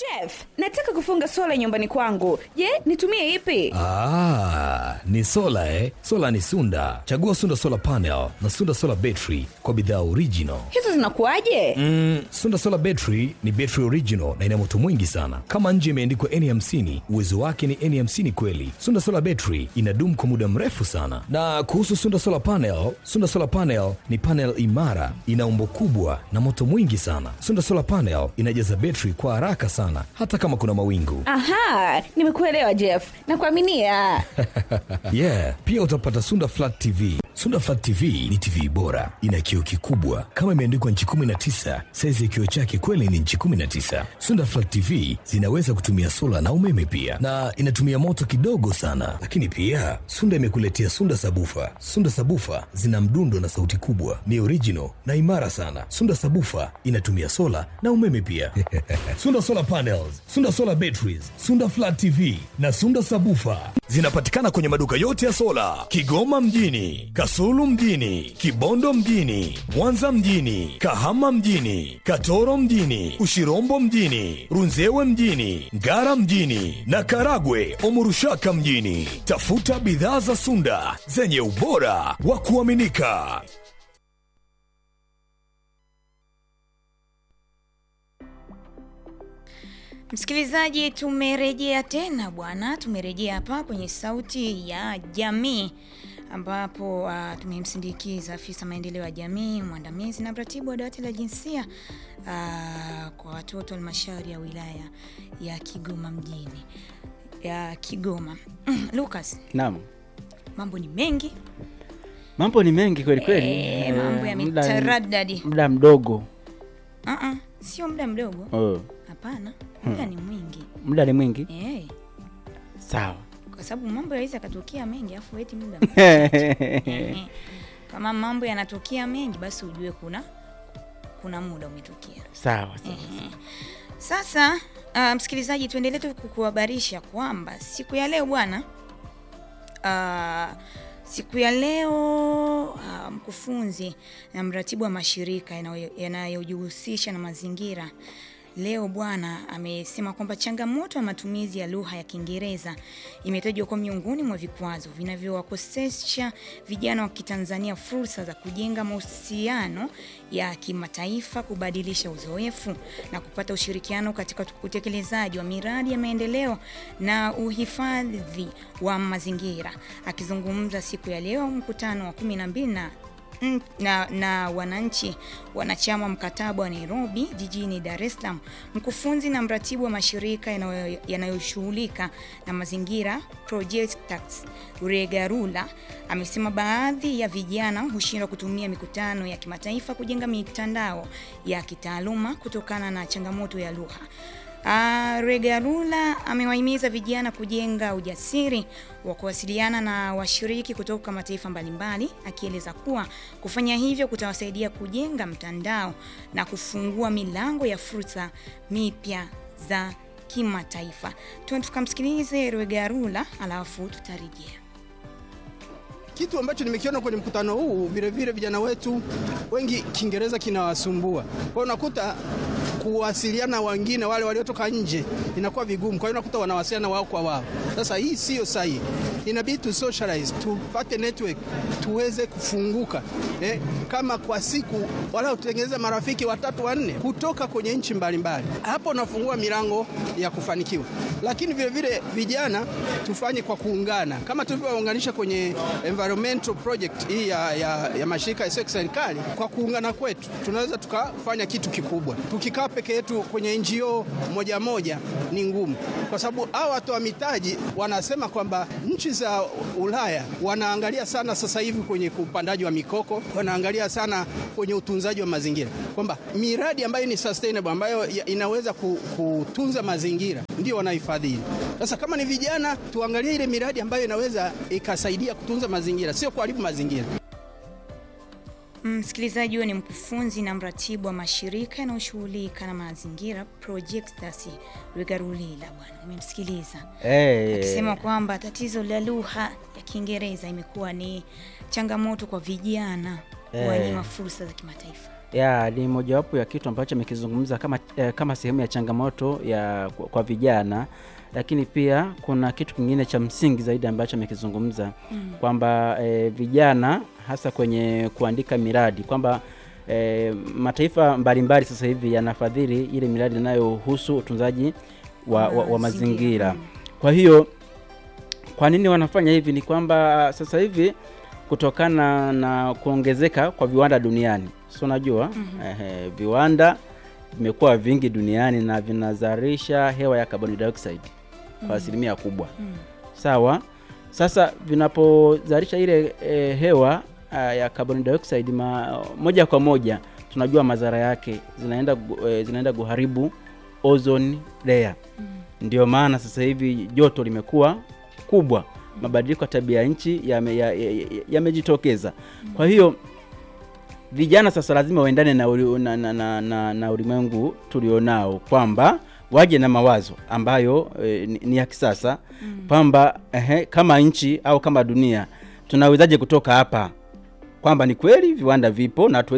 Jeff, nataka kufunga sola nyumbani kwangu. Je, nitumie ipi? Ah, ni sola eh? Sola ni Sunda. Chagua Sunda Solar Panel na Sunda Solar Battery kwa bidhaa original. Hizo zinakuwaje? Mm, Sunda Solar Battery ni battery original na ina moto mwingi sana. Kama nje imeandikwa N50, uwezo wake ni N50 kweli. Sunda Solar Battery inadumu kwa muda mrefu sana. Na kuhusu Sunda Solar Panel, Sunda Solar Panel ni panel imara, ina umbo kubwa na moto mwingi sana. Sunda Solar Panel inajaza battery kwa haraka sana hata kama kuna mawingu. Aha, nimekuelewa Jeff. Nakuaminia. yeah, pia utapata Sunda Flat TV. Sunda Flat TV ni TV bora, ina kioo kikubwa kama imeandikwa nchi 19. Saizi ya kioo chake kweli ni nchi 19. Sunda Flat TV zinaweza kutumia sola na umeme pia, na inatumia moto kidogo sana. Lakini pia Sunda imekuletea Sunda Sabufa. Sunda Sabufa zina mdundo na sauti kubwa, ni original na imara sana. Sunda Sabufa inatumia sola na umeme pia. Sunda Solar Panels, Sunda Solar Batteries, Sunda Flat TV na Sunda Sabufa zinapatikana kwenye maduka yote ya sola Kigoma mjini, Kasulu mjini, Kibondo mjini, Mwanza mjini, Kahama mjini, Katoro mjini, Ushirombo mjini, Runzewe mjini, Ngara mjini na Karagwe Omurushaka mjini. Tafuta bidhaa za Sunda zenye ubora wa kuaminika. Msikilizaji, tumerejea tena bwana, tumerejea hapa kwenye Sauti ya Jamii ambapo uh, tumemsindikiza afisa maendeleo ya jamii mwandamizi na mratibu wa dawati la jinsia uh, kwa watoto halmashauri ya wilaya ya Kigoma mjini ya Kigoma. Lucas, Naam, mambo ni mengi mambo ni mengi kweli kweli. Eh, Eh, mambo muda- yametaradadi. muda mdogo Uh-uh, sio muda mdogo, oh. hapana, muda ni mwingi muda ni mwingi eh, sawa. kwa sababu mambo yaweza yakatokea mengi afu eti muda mchache. Ehe. Kama mambo yanatokea mengi basi ujue kuna kuna muda umetokea. sawa sawa. Ehe. Sasa uh, msikilizaji, tuendelee tu kukuhabarisha kwamba siku ya leo bwana uh, siku ya leo uh, mkufunzi na mratibu wa mashirika yanayo- yanayojihusisha na mazingira leo bwana amesema kwamba changamoto ya matumizi ya lugha ya Kiingereza imetajwa kuwa miongoni mwa vikwazo vinavyowakosesha vijana wa Kitanzania fursa za kujenga mahusiano ya kimataifa, kubadilisha uzoefu na kupata ushirikiano katika utekelezaji wa miradi ya maendeleo na uhifadhi wa mazingira. Akizungumza siku ya leo mkutano wa kumi na mbili na Mm, na, na wananchi wanachama mkataba wa Nairobi jijini Dar es Salaam, mkufunzi na mratibu wa mashirika yanayo- yanayoshughulika na mazingira Projectax Regarula amesema baadhi ya vijana hushindwa kutumia mikutano ya kimataifa kujenga mitandao ya kitaaluma kutokana na changamoto ya lugha. Uh, Regarula amewahimiza vijana kujenga ujasiri wa kuwasiliana na washiriki kutoka mataifa mbalimbali, akieleza kuwa kufanya hivyo kutawasaidia kujenga mtandao na kufungua milango ya fursa mipya za kimataifa. Tuende tukamsikilize Regarula alafu tutarejea. Kitu ambacho nimekiona kwenye mkutano huu, vile vile vijana wetu wengi Kiingereza kinawasumbua. Kwa hiyo unakuta kuwasiliana na wengine wale waliotoka nje inakuwa vigumu, kwa hiyo unakuta wanawasiliana wao kwa wao. Sasa hii sio sahihi, inabidi tu socialize, tupate network, tuweze kufunguka eh, kama kwa siku wala utengeneze marafiki watatu wanne kutoka kwenye nchi mbalimbali. Hapo unafungua milango ya kufanikiwa, lakini vile vile vijana tufanye kwa kuungana kama tulivyounganisha kwenye environmental project hii ya, ya, ya mashirika yasiyo ya kiserikali. Kwa kuungana kwetu tunaweza tukafanya kitu kikubwa. Tukikaa peke yetu kwenye NGO moja moja ni ngumu, kwa sababu hao watoa mitaji wanasema kwamba nchi za Ulaya wanaangalia sana sasa hivi kwenye upandaji wa mikoko, wanaangalia sana kwenye utunzaji wa mazingira, kwamba miradi ambayo ni sustainable ambayo ya- inaweza ku- kutunza mazingira ndio wanaifadhili. Sasa kama ni vijana, tuangalie ile miradi ambayo inaweza ikasaidia kutunza mazingira, sio kuharibu mazingira. Msikilizaji, huyo ni mkufunzi na mratibu wa mashirika yanayoshughulika na mazingira Projectas Regarulila. Bwana, umemsikiliza Eh, akisema kwamba tatizo la lugha ya Kiingereza imekuwa ni changamoto kwa vijana Eh. kuwanyima fursa za kimataifa. ya ni mojawapo ya kitu ambacho amekizungumza kama, eh, kama sehemu ya changamoto ya kwa, kwa vijana, lakini pia kuna kitu kingine cha msingi zaidi ambacho amekizungumza mm. kwamba eh, vijana hasa kwenye kuandika miradi kwamba eh, mataifa mbalimbali sasa hivi yanafadhili ile miradi inayohusu utunzaji wa, wa, wa mazingira. Kwa hiyo kwa nini wanafanya hivi? Ni kwamba sasa hivi kutokana na kuongezeka kwa viwanda duniani, si unajua mm-hmm. eh, viwanda vimekuwa vingi duniani na vinazalisha hewa ya carbon dioxide kwa asilimia kubwa Mm. sawa. Sasa vinapozalisha ile e, hewa a, ya carbon dioxide ma, moja kwa moja tunajua madhara yake zinaenda, gu- e, zinaenda kuharibu ozone layer. Ndio maana sasa hivi joto limekuwa kubwa, mabadiliko ya tabia ya nchi yamejitokeza ya, ya, ya yamejitokeza. Kwa hiyo vijana sasa lazima waendane na, uli- na, na, na, na, na ulimwengu tulionao kwamba waje na mawazo ambayo e, ni, ni ya kisasa kwamba ehe, kama nchi au kama dunia tunawezaje kutoka hapa, kwamba ni kweli viwanda vipo na hatuwezi